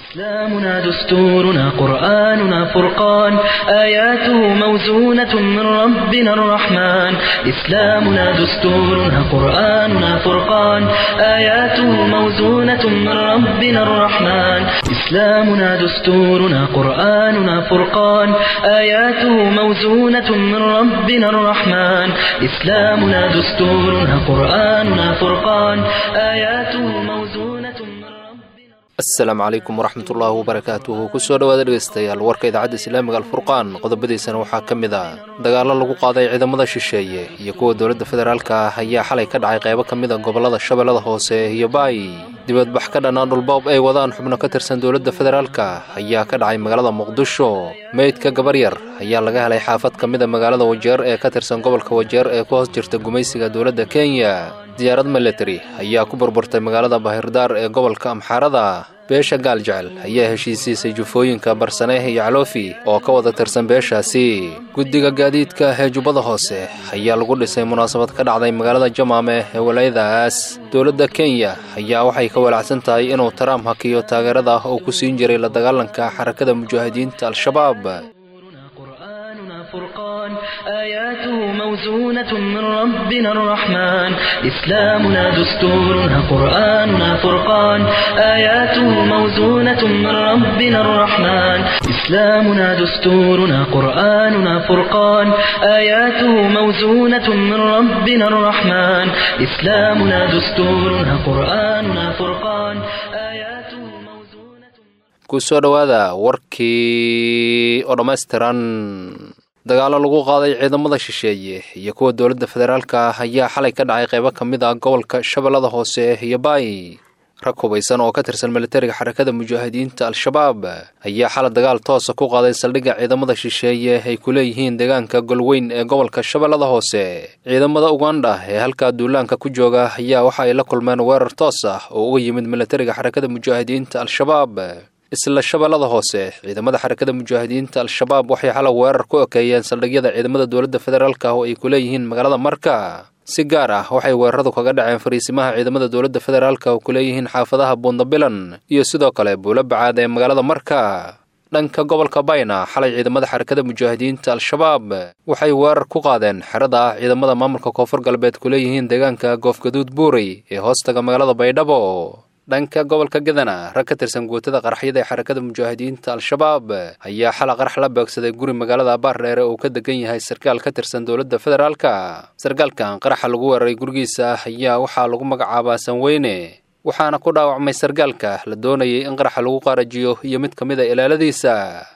إسلامنا دستورنا قرآننا فرقان آياته موزونة من ربنا الرحمن إسلامنا دستورنا قرآننا فرقان آياته موزونة من ربنا الرحمن إسلامنا دستورنا قرآننا فرقان آياته موزونة من ربنا الرحمن إسلامنا دستورنا قرآننا فرقان آياته موزونة من ربنا asalaamu calaykum waraxmatullaahi wabarakaatuhu kusoo dhowaada dhegeystayaal warka idaacadda islaamiga alfurqaan qodobadiisana waxaa ka mid ah dagaallo lagu qaaday ciidamada shisheeye iyo kuwa dowladda federaalka ah ayaa xalay ka dhacay qaybo ka mid a gobollada shabeellada hoose iyo baay dibadbax ka dhanaa dhulboob ay wadaan xubno ka tirsan dowladda federaalka ayaa ka dhacay magaalada muqdisho meydka gabar yar ayaa laga helay xaafad ka mid a magaalada wajeer ee ka tirsan gobolka wajeer ee ku hoos jirta gumaysiga dowladda kenya diyaarad military ayaa ku burburtay magaalada bahirdaar ee gobolka amxaarada beesha gaaljecel ayaa heshiisiisay jufooyinka barsaneeh iyo caloofi oo ka wada tirsan beeshaasi guddiga gaadiidka ee jubbada hoose ayaa lagu dhisay munaasabad ka dhacday magaalada jamaame ee walaayadaas dowladda kenya ayaa waxay ka walacsan tahay inuu taraam hakiyo taageerada oo ku siin jiray la dagaalanka xarakada mujaahidiinta al-shabaab قرآننا فرقان آياته موزونة من ربنا الرحمن إسلامنا دستورنا قرآننا فرقان آياته موزونة من ربنا الرحمن إسلامنا دستورنا قرآننا فرقان آياته موزونة من ربنا الرحمن إسلامنا دستورنا قرآننا فرقان آياته موزونة kusoo dhowaada warkii oo dhammaystiran dagaallo lagu qaaday ciidamada shisheeye iyo kuwa dowladda federaalka ah ayaa xalay ka dhacay qaybo ka mid ah gobolka shabeellada hoose iyo baay rag hubaysan oo ka tirsan militariga xarakada mujaahidiinta al-shabaab ayaa xalay dagaal toosa ku qaaday saldhigga ciidamada shisheeye ay ku leeyihiin deegaanka golweyn ee gobolka shabeellada hoose ciidamada ugandha ee halkaa duulaanka ku jooga ayaa waxa ay la kulmeen weerar toos ah oo uga yimid militariga xarakada mujaahidiinta al-shabaab isla shabeellada hoose ciidamada xarakada mujaahidiinta al-shabaab waxay xalay weerar ku ekeeyeen saldhigyada ciidamada dowladda federaalka oo ay ku leeyihiin magaalada marka si gaar ah waxay weeraradu kaga dhaceen fariisimaha ciidamada dowladda federaalka oo ku leeyihiin xaafadaha buundabilan iyo sidoo kale buulo bacaad ee magaalada marka dhanka gobolka bayna xalay ciidamada xarakada mujaahidiinta al-shabaab waxay weerar ku qaadeen xerada ah ciidamada maamulka koonfur galbeed ku leeyihiin deegaanka goofgaduud buurey ee hoostaga magaalada baydhabo dhanka gobolka gadana rag ka tirsan guutada qaraxyada ee xarakada mujaahidiinta al-shabaab ayaa xala qarax la beegsaday guri magaalada baardheere oo ka degan yahay sarkaal ka tirsan dowladda federaalka sarkaalkan qaraxa lagu weeraray gurigiisa ayaa waxaa lagu magacaabaa sanweyne waxaana ku dhaawacmay sarkaalka la doonayay in qaraxa lagu qaarajiyo iyo mid ka mid a ilaaladiisa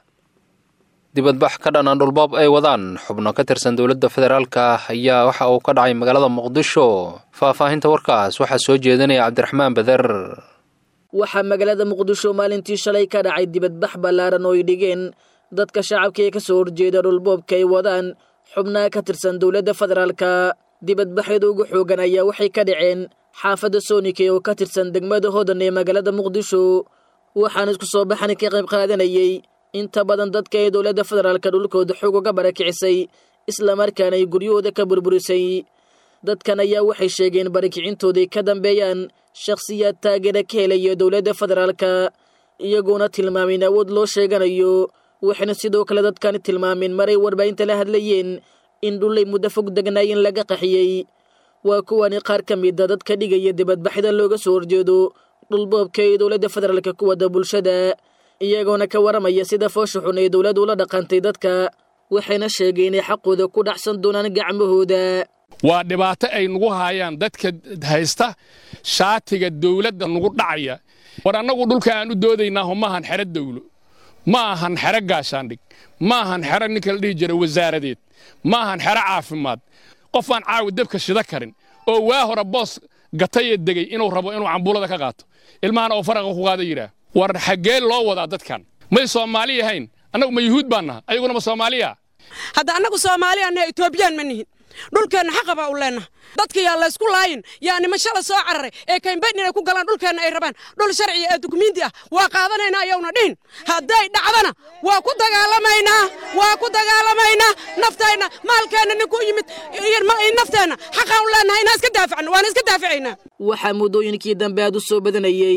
dibadbax ka dhanaan dhulboob ay wadaan xubno ka tirsan dowladda federaalka ayaa waxa uu ka dhacay magaalada muqdisho faahfaahinta warkaas waxaa soo jeedinaya cabdiraxmaan beder waxaa magaalada muqdisho maalintii shalay ka dhacay dibadbax ballaaran oo ay dhigeen dadka shacabka ee ka soo horjeeda dhulboobka ay wadaan xubnaha ka tirsan dowladda federaalka dibadbaxyada ugu xoogan ayaa waxay ka dhaceen xaafadda soonike oo ka tirsan degmada hodan ee magaalada muqdisho waxaana isku soo baxan ka qayb qaadanayay inta badan dadka ee dowladda federaalka dhulkooda xoog uga barakicisay islamarkaana ay guryahooda ka burburisay dadkan ayaa waxay sheegeen barakicintooday ka dambeeyaan shakhsiyaad taageera ka helaya dowladda federaalka iyagoona tilmaamin awood loo sheeganayo waxayna sidoo kale dadkani tilmaameen maray warbaahinta la hadlayeen in dhullay muddo fog degnaayeen laga qaxiyey waa kuwani qaar ka mida dadka dhigaya dibadbaxyada looga soo horjeedo dhulboobka ee dowladda federaalka ku wada bulshada iyagoona ka waramaya sida foosha xun ee dowladdu ula dhaqantay dadka waxayna sheegeen inay xaqooda ku dhacsan doonaan gacmahooda waa dhibaato ay nagu haayaan dadka haysta shaatiga dawladda nagu dhacaya war annagu dhulka aan u doodaynaaho maahan xero dawlo ma ahan xero gaashaandhig ma ahan xero ninka la dhihi jira wasaaradeed ma ahan xero caafimaad qof aan caawi dabka shida karin oo waa hore boos gatayee degey inuu rabo inuu cambuulada ka qaato ilmahana oo faraqa ku qaada yidhaah war xaggee loo wadaa dadkan may soomaali yahayn annagu ma yuhuud baan naha ayaguna ma soomaaliya hadda annagu soomaaliyaannaha etoobiyaan ma nihin dhulkeenna xaqa baa u leennaha dadka yaa laysku laayin yaa niman shala soo cararay ee kaymbayn inay ku galaan dhulkeenna ay rabaan dhul sharciya ee dukumiinti ah waa qaadanaynaa ayowna dhihin hadday dhacdana waa ku dagaalamaynaa waa ku dagaalamaynaa naftayna maalkeenna ninku yimid nafteenna xaqaan u leennahay inaan iska daafacno waana iska daafacaynaa waxaa muddooyinkii dambe aad u soo badanayey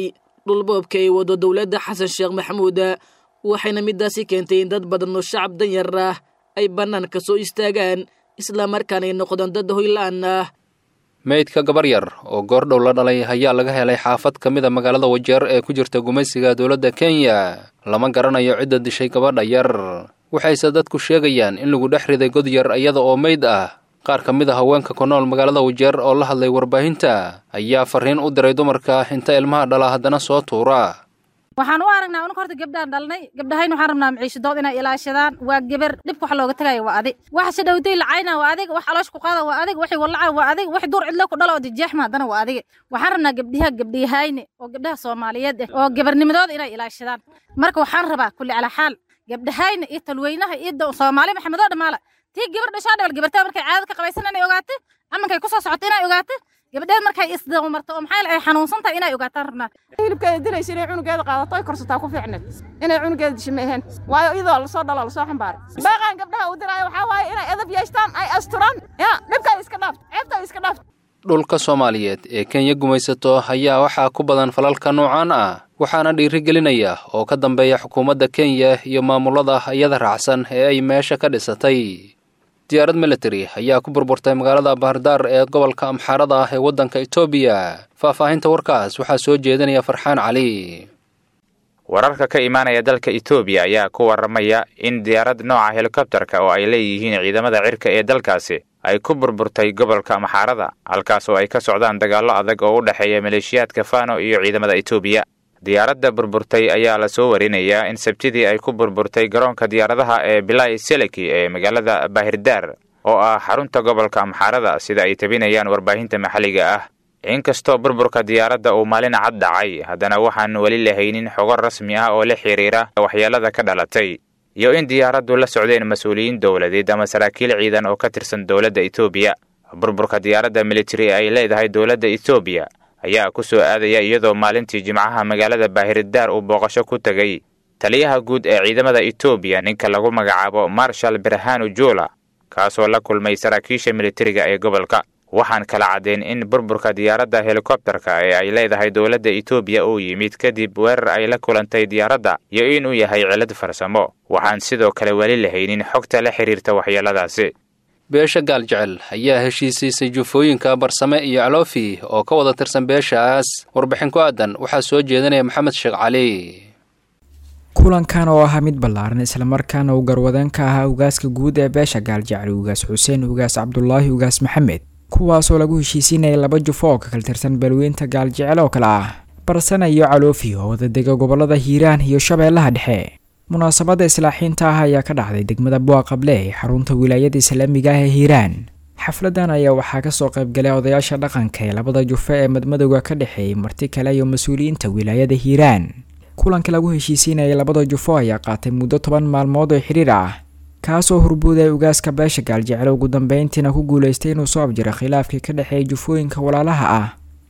dhulboobka ay wado dowladda xasan sheekh maxamuud waxayna midaasi keentay in dad badan oo shacab danyar ah ay bannaanka soo istaagaan islamarkaana ay noqdaan dad hoyla-aan ah meydka gabar yar oo goordhow la dhalay ayaa laga helay xaafad ka mid a magaalada wajeer ee ku jirta gumaysiga dowladda kenya lama garanayo cidda dishay gabadha yar waxayse dadku sheegayaan in lagu dhex riday god yar iyada oo meyd ah qaar ka mid a haweenka ku nool magaalada wajeer oo la hadlay warbaahinta ayaa farriin u diray dumarka inta ilmaha dhala haddana soo tuura waxaan u aragnaa unka horta gabdhaan dhalnay gabdhahayn waxaan rabnaa maciishadood inay ilaashadaan waa geber dhibka wax looga tagaya waa adig wax shadhowday lacayna waa adig wax aloosh ku qaada waa adig waxay wallaca waa adig wax duur cidlo ku dhalo oo dijeexma haddana waa adig waxaan rabnaa gabdhiha gabdhiyahayne oo gabdhaha soomaaliyeed ah oo gebarnimadooda inay ilaashadaan marka waxaan rabaa kulli calaa xaal gabdhahayne iyo talweynaha iyo soomaali maxamedoo dhamaala tii gabar dhashaa dhawal gabartaa markay caadad ka qabaysan inay ogaato amankay ku soo socoto inay ogaato gabadheed markay isdamarto oo maxaa ay xanuunsan tahay inay ogaataan rabnaa hilibkeeda dilaysa inay cunugeeda qaadato ay korsataa ku fiicneed inay cunugeeda disha ma ahayn waayo iyadoo lasoo dhalo lasoo xambaaray baaqaan gabdhaha uu diraayo waxaa waaye inay edab yeeshtaan ay asturaan ya dhibka ay iska dhaafto ceebta ay iska dhaafto dhulka soomaaliyeed ee kenya gumaysato ayaa waxaa ku badan falalka noocaan ah waxaana dhiirigelinaya oo ka dambeeya xukuumadda kenya iyo maamulada iyada raacsan ee ay meesha ka dhisatay diyaarad military ayaa ku burburtay magaalada bahardaar ee gobolka amxaarada ah ee waddanka etoobiya faahfaahinta warkaas waxaa soo jeedinaya farxaan cali wararka ka imaanaya dalka etoobiya ayaa ku warramaya in diyaarad nooca helikobtarka oo ay leeyihiin ciidamada cirka ee dalkaasi ay ku burburtay gobolka amxaarada halkaas oo ay ka socdaan dagaallo adag oo u dhexeeya maleeshiyaadka fano iyo ciidamada etoobiya diyaaradda burburtay ayaa la soo warinayaa in sabtidii ay ku burburtay garoonka diyaaradaha ee bilai seleki ee magaalada baahirdaar oo ah xarunta gobolka amxaarada sida ay tabinayaan warbaahinta maxalliga ah inkastoo burburka diyaaradda uu maalin cad dhacay haddana waxaan weli lahaynin xogo rasmi ah oo la xiriira waxyeelada ka dhalatay iyo in diyaaraddu la socdeen mas-uuliyiin dowladeed ama saraakiil ciidan oo ka tirsan dowladda etoobiya burburka diyaaradda militari ee ay leedahay dowladda etoobiya ayaa ku soo aadaya iyadoo maalintii jimcaha magaalada baahiridaar uu booqasho ku tegay taliyaha guud ee ciidamada etoobiya ninka lagu magacaabo marshal berhanu jula kaasoo la kulmay saraakiisha militariga ee gobolka waxaan kala caddayn in burburka diyaaradda helikobtarka ee ay leedahay dowladda etoobiya uu yimid kadib weerar ay la kulantay diyaaradda iyo inuu yahay cilad farsamo waxaan sidoo kale weli lahaynin xogta la xiriirta waxyeeladaasi beesha gaaljecel ayaa heshiisiisay jufooyinka barsame iyo caloofi oo ka wada tirsan beeshaas warbixin ku aadan waxaa soo jeedinaya maxamed sheekh cali kulankan oo ahaa mid ballaaran islamarkaana uu garwadeen ka ahaa ugaaska guud ee beesha gaaljecel ugaas xuseen ugaas cabdulaahi ugaas maxamed kuwaasoo lagu heshiisiinayay laba jufo oo ka kala tirsan balweynta gaaljecel oo kale ah barsane iyo caloofi oo wadadega gobolada hiiraan iyo shabeellaha dhexe munaasabadda islaaxiinta ah ayaa ka dhacday degmada buaqable ee xarunta wilaayada islaamiga ah ee hiiraan xafladan ayaa waxaa kasoo qaybgalay odayaasha dhaqanka ee labada jufe ee madmadowga ka dhexeeyay marti kale iyo mas-uuliyiinta wilaayada hiiraan kulanka lagu heshiisiinayay labada jufo ayaa qaatay muddo toban maalmood oo xidhiir ah kaasoo hurbuuday ugaaska beesha gaaljecel ugu dambeyntiina ku guulaystay inuu soo abjiro khilaafkii ka dhexeeyay jufooyinka walaalaha ah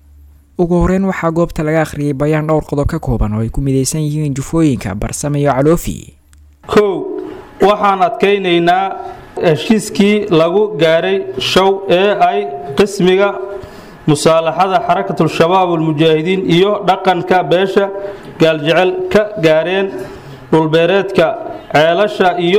ugu horeyn waxaa goobta laga akhriyay bayaan dhowr qodob ka kooban oo ay ku midaysan yihiin jufooyinka barsame iyo caloofi kow waxaan adkaynaynaa heshiiskii lagu gaaray show ee ay qismiga musaalaxada xarakatul-shabaab almujaahidiin iyo dhaqanka beesha gaaljecel ka gaareen dhulbeereedka ceelasha iyo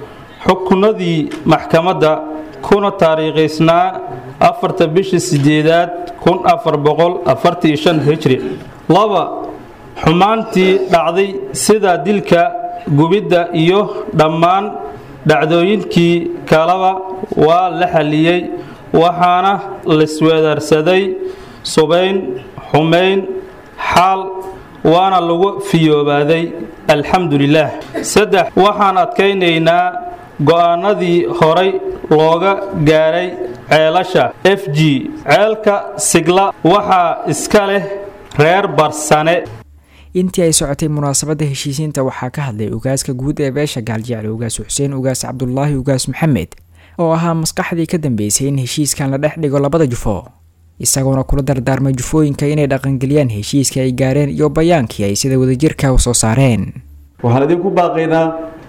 xukunadii maxkamadda kuna taariikhaysnaa afarta bishii sideedaad kun afar boqol afartii shan hijri laba xumaantii dhacday sida dilka gubidda iyo dhammaan dhacdooyinkii kaleba waa la xalliyey waxaana laisweedaarsaday subayn xumayn xaal waana lagu fiyoobaaday alxamdu lilaah saddex waxaan adkaynaynaa go-aanadii horay looga gaaray ceelasha f g ceelka sigla waxaa iska leh reer barsane intii ay socotay munaasabadda heshiisiinta waxaa ka hadlay ugaaska guud ee beesha gaaljecel ugaas xuseen ugaas cabdulaahi ugaas maxamed oo ahaa maskaxdii ka dambeysay in heshiiskan la dhex dhigo labada jufo isagoona kula dardaarmay jufooyinka inay dhaqangeliyaan heshiiska ay gaareen iyo bayaankii ay sida wadajirka u soo saareen waxaan idinku baaqaynaa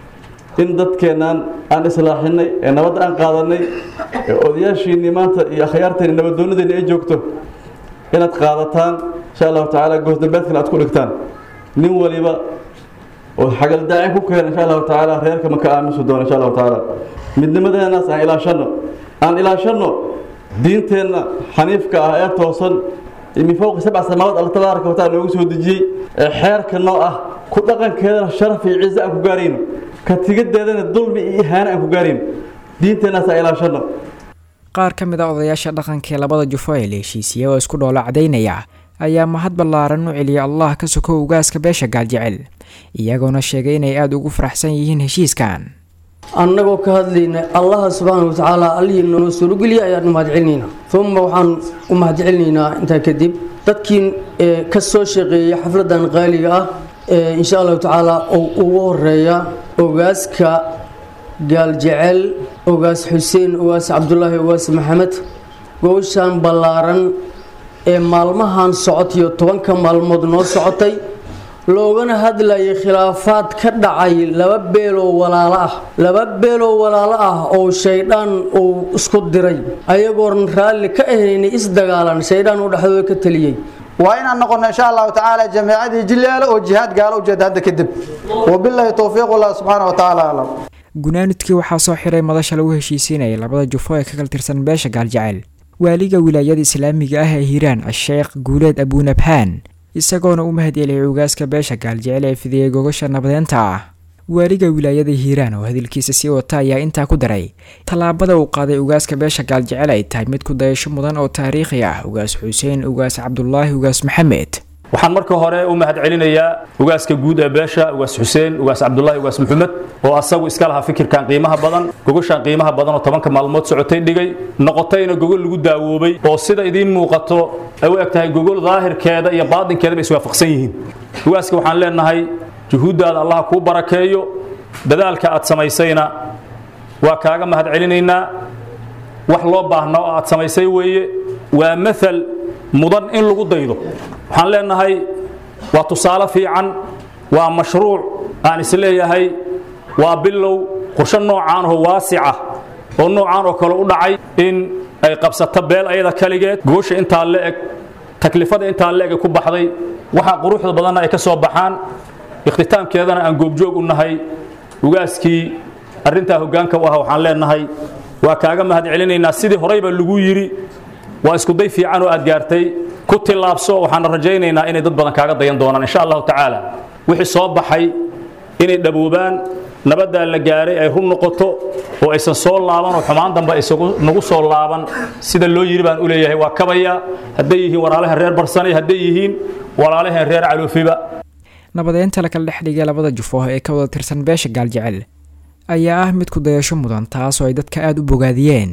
in dadkeennan aan islaaxinay ee nabadda aan qaadanay ee odayaashiinnii maanta iyo akhyaarteenni nabaddoonadeenni ay joogto inaad qaadataan insha allahu tacaala goosdambeedkana aad ku dhigtaan nin waliba oo xagaldaacin ku keena insha allahu tacaala reerka maka aamusi doona insha allahu tacaala midnimadeenaas aan ilaashanno aan ilaashanno diinteenna xaniifka ah ee toosan min fowqi sabca samaawaad alla tabaaraka wataala noogu soo dejiyey ee xeerka noo ah ku dhaqankeedana sharaf iyo ciise aan ku gaarayno ka tigadeedana dulmi iyo ihaano aan ku gaarayno diinteennaas aan ilaashanno qaar ka mid a odayaasha dhaqanka ee labada jufo ee la heshiisiya oo isku dhoolo cadaynaya ayaa mahad ballaaran u celiyay allah ka sokow ugaaska beesha gaaljecel iyagoona sheegay inay aada ugu faraxsan yihiin heshiiskan annagoo ka hadlayna allaha subxaana watacaala allihii noo suurogeliya ayaan u mahadcelinaynaa uma waxaan u mahadcelinaynaa intaa kadib dadkii ka soo shaqeeyay xafladan qaaliga ah insha allahu tacaala oo ugu horeeya ogaaska gaaljecel ogaas xuseen ogaas cabdulaahi ogaas maxamed gowshan ballaaran ee maalmahan socotiyo tobanka maalmood noo socotay loogana hadlayay khilaafaad ka dhacay laba beeloo walaalo ah laba beeloo walaalo ah oo shaydhaan uu isku diray ayagoon raalli ka ahaynay isdagaalan shaydhaan uu dhexdooda ka taliyey waa inaan noqono insha allahu tacaala jamiicadii jileelo oo jihaad gaalo ujeeda hadda kadib wabilaahi towfiiq allah subxaana wa tacaala aclam gunaanudkii waxaa soo xiray madasha lagu heshiisiinayay labada jufo ee ka kala tirsan beesha gaaljecel waaliga wilaayada islaamiga ah ee hiiraan a-sheekh guuleed abuunabhaan isagoona u mahadceliyay ugaaska beesha gaaljecel ee fidiyey gogasha nabadeenta ah waaliga wilaayada hiiraan oo hadalkiisa sii wata ayaa intaa ku daray tallaabada uu qaaday ugaaska beesha gaaljecel ay tahay mid ku dayasho mudan oo taariikhi ah ugaas xuseen ugaas cabdulaahi ugaas maxamed waxaan marka hore u mahad celinayaa ugaaska guud ee beesha ugaas xuseen ugaas cabdulaahi ugaas maxamed oo asagu iska lahaa fikirkan qiimaha badan gogashan qiimaha badan oo tobanka maalmood socotay dhigay noqotayna gogol lagu daawoobay oo sida idiin muuqato ay u eg tahay gogol daahirkeeda iyo baadinkeedaba iswaafaqsan yihiin ugaaska waxaan leenahay juhuuddaada allaha kuu barakeeyo dadaalka aad samaysayna waa kaaga mahad celinaynaa wax loo baahna oo aad samaysay weeye waa maal mudan in lagu daydo waxaan leenahay waa tusaale fiican waa mashruuc aan isleeyahay waa bilow qorsho noocaan oo waasica oo noocaan oo kale u dhacay in ay qabsato beel ayada kaligeed goosha intaa la eg taklifada intaa la eg ay ku baxday waxaa quruxda badanna ay ka soo baxaan ikhtitaamkeedana aan goobjoog u nahay ugaaskii arrintaa hoggaanka u ah waxaan leenahay waa kaaga mahad celinaynaa sidii horeyba lagu yidhi waa iskuday fiican oo aad gaartay ku tillaabso waxaana rajaynaynaa inay dad badan kaaga dayan doonaan insha allahu tacaala wixii soo baxay inay dhaboobaan nabaddaa la gaaray ay run noqoto oo aysan soo laaban oo xumaan dambe aysagu nagu soo laaban sida loo yidhi baan u leeyahay waa kabaya hadday yihiin walaalahan reer barsanay hadday yihiin walaalahan reer caloofiba nabadeynta la kala dhex dhigay labada jufo ee ka wada tirsan beesha gaaljecel ayaa ah mid ku dayasho mudan taas oo ay dadka aada u bogaadiyeen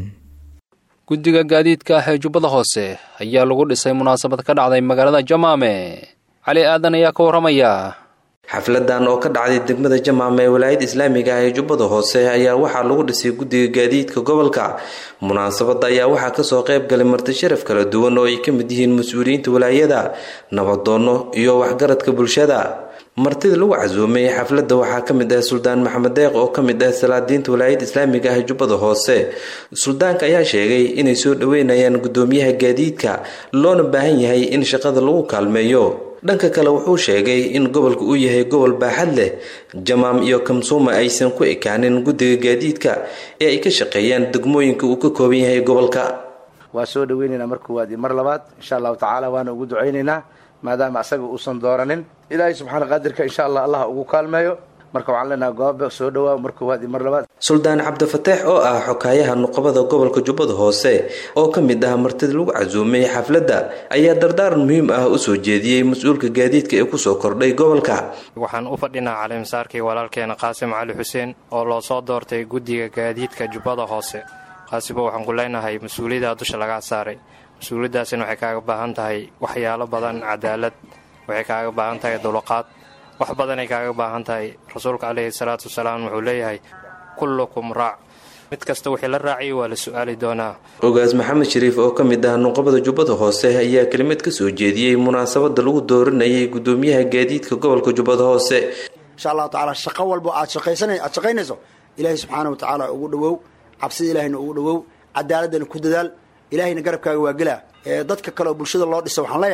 guddiga gaadiidka ah ee jubbada hoose ayaa lagu dhisay munaasabad ka dhacday magaalada jamaame cali aadan ayaa ka warramaya xafladan oo ka dhacday degmada jamaame ee walaayada islaamiga ah ee jubbada hoose ayaa waxaa lagu dhisay guddiga gaadiidka gobolka munaasabada ayaa waxaa kasoo qayb galay marti sharaf kala duwan oo ay ka mid yihiin mas-uuliyiinta walaayada nabadoonno iyo waxgaradka bulshada martida lagu casuumay xafladda waxaa ka mid ah suldaan maxamed deeq oo ka mid ah salaadiinta walaayada islaamiga ah ee jubbada hoose suldaanka ayaa sheegay inay soo dhaweynayaan guddoomiyaha gaadiidka loona baahan yahay in shaqada lagu kaalmeeyo dhanka kale wuxuu sheegay in gobolka uu yahay gobol baaxad leh jamaam iyo kamsuuma aysan ku ekaanin guddiga gaadiidka ee ay ka shaqeeyaan degmooyinka uu ka kooban yahay gobolka waa soo dhaweynaynaa mar koowaad iyo mar labaad insha allahu tacaala waana ugu ducaynaynaa maadaama asaga uusan dooranin ilaahay subxaana qaadirka insha allah allah ugu kaalmeeyo marka waxaan leenahay goobe soo dhawaa mar koowaad iyo mar labaad suldaan cabdifateex oo ah xokaayaha nuqabada gobolka jubbada hoose oo ka mid ah martida lagu casuumay xafladda ayaa dardaaran muhiim ah u soo jeediyey mas-uulka gaadiidka ee kusoo kordhay gobolka waxaan u fadhinaa calimasaarkii walaalkeena qaasim cali xuseen oo loo soo doortay guddiga gaadiidka jubbada hoose qaasibo waxaan ku leenahay mas-uuliyaddaa dusha lagaa saaray mas-uuliyaddaasina waxay kaaga baahan tahay waxyaalo badan cadaalad waxay kaaga baahan tahay dulqaad wax badanay kaaga baahan tahay rasuulka caleyhi salaatu wasalaam wuxuu leeyahay kullukum raac mid kasta wixii la raaciyay waa la su-aali doonaa ogaas maxamed shariif oo ka mid ah nuqabada jubbada hoose ayaa kelimad ka soo jeediyey munaasabada lagu dooranayay guddoomiyaha gaadiidka gobolka jubbada hoose insha allahu tacaala shaqo walbo aad shaqaysana aad shaqaynayso ilaahay subxaana wa tacaala ugu dhowow cabsida ilaahayna ugu dhowow cadaaladana ku dadaal ilaahayna garabkaaga waa gelaa ee dadka kale oo bulshada loo dhisa waxaan leeyahay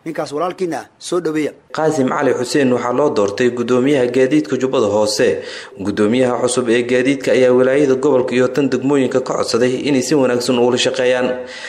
ninkaas walaalkiina ah soo dhaweeya qaasim cali xuseen waxaa loo doortay gudoomiyaha gaadiidka jubbada hoose gudoomiyaha cusub ee gaadiidka ayaa wilaayada gobolka iyo tan degmooyinka ka codsaday inay si wanaagsan ugula shaqeeyaan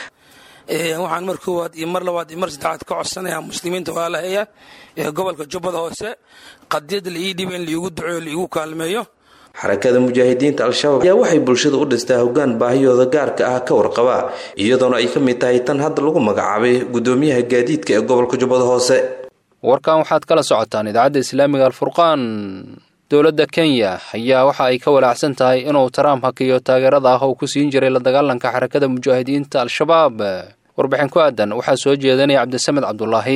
waxaan mar koowaad iyo mar labaad iyo mar saddexaad ka codsanayaa muslimiinta walaalaheeya ee gobolka jubbada hoose qadiyadda la ii dhiba in laiigu duceeyo laiigu kaalmeeyo xarakada mujaahidiinta al-shabaab ayaa waxay bulshada u dhistaa hoggaan baahiyooda gaarka ah ka warqaba iyadoona ay ka mid tahay tan hadda lagu magacaabay gudoomiyaha gaadiidka ee gobolka jubbada hoose warkan waxaad kala socotaan idaacadda islaamiga alfurqaan dowladda kenya ayaa waxa ay ka walaacsan tahay inuu trump hakiyo taageerada ah oo ku siin jiray la dagaalanka xarakada mujaahidiinta al-shabaab warbixin ku aadan waxaa soo jeedanaya cabdisamed cabdulaahi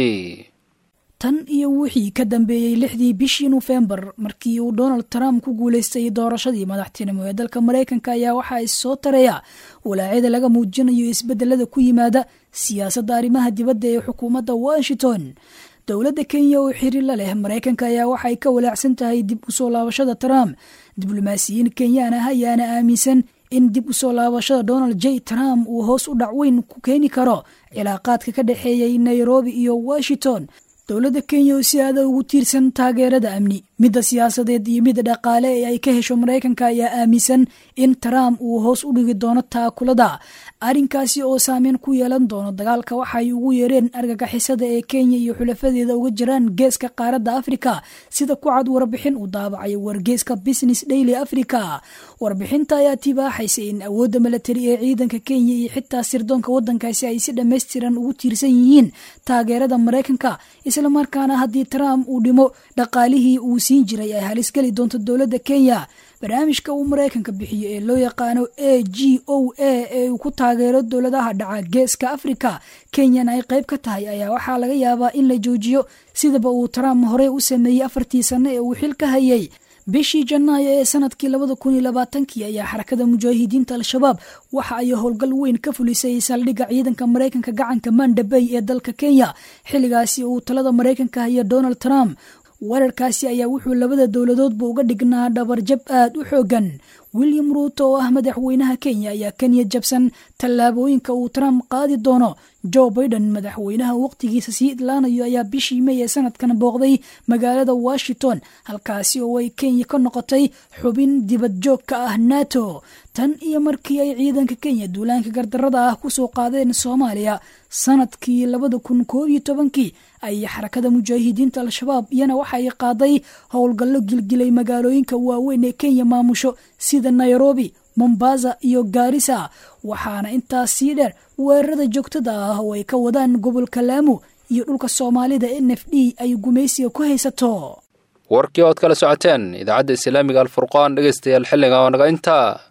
tan iyo wixii ka dambeeyey lixdii bishii nofembar markii uu donald trump ku guulaystay doorashadii madaxtinimo ee dalka maraykanka ayaa waxaa issoo taraya walaacyada laga muujinayo isbedelada ku yimaada siyaasadda arrimaha dibadda ee xukuumadda washington dowladda kenya oo xiriir la leh maraykanka ayaa waxay ka walaacsan tahay dib u soo laabashada trump diblomaasiyiin kenyaan ah ayaana aaminsan in dib u soo laabashada donald j trump uu hoos u dhac weyn ku keeni karo cilaaqaadka ka dhexeeyay nairobi iyo washington dowladda kenya oo si aada ugu tiirsan taageerada amni midda siyaasadeed iyo midda dhaqaale ee ay ka hesho maraykanka ayaa aaminsan in trump uu hoos u dhigi doono taakulada arrinkaasi oo saameyn ku yeelan doono dagaalka waxaay ugu yeereen argagixisada ee kenya iyo xulafadeeda uga jiraan geeska qaaradda afrika sida ku cad warbixin uu daabacayo wargeeska business daily africa warbixinta ayaa tibaaxaysa in awoodda milatari ee ciidanka kenya iyo xitaa sirdoonka waddankaasi ay si dhammaystiran ugu tiirsan yihiin taageerada maraykanka islamarkaana haddii trump uu dhimo dhaqaalihii uu siin jiray ay halis geli doonto dowladda kenya barnaamijka uu maraykanka bixiyo ee loo yaqaano a g o a ee uu ku taageero dowladaha dhaca geeska afrika kenyana ay qayb ka tahay ayaa waxaa laga yaabaa in la joojiyo sidaba uu trump horey u sameeyey afartii sanno ee uu xil ka hayay bishii janaayo ee sanadkii labada kun iyo labaatankii ayaa xarakada mujaahidiinta al-shabaab waxa ay howlgal weyn ka fulisay saldhigga ciidanka maraykanka gacanka manda bay ee dalka kenya xilligaasi uu talada maraykanka haya donald trump weerarkaasi ayaa wuxuu labada dowladoodba uga dhignaa dhabarjab aad u xoogan william ruuto oo ah madaxweynaha kenya ayaa kenya jabsan tallaabooyinka uu trump qaadi doono joe baiden madaxweynaha waqtigiisa sii idlaanayo ayaa bishii may ee sanadkan booqday magaalada washington halkaasi oo ay kenya ka noqotay xubin dibad joog ka ah nato tan iyo markii ay ciidanka kenya duulaanka gardarada ah kusoo qaadeen soomaaliya sanadkii labada kun koob iyo tobankii ay xarakada mujaahidiinta al-shabaab iyana waxay qaaday howlgallo gilgilay magaalooyinka waaweyn ee kenya maamusho sida nairobi mombasa iyo gaarisa waxaana intaas sii dheer weerarada joogtada ah oo ay ka wadaan gobolka laamu iyo dhulka soomaalida n f d ay gumaysiga ku haysato warkii ood kala socoteen idaacadda islaamiga alfurqaan dhegaystayaal xilliga oo naga intaa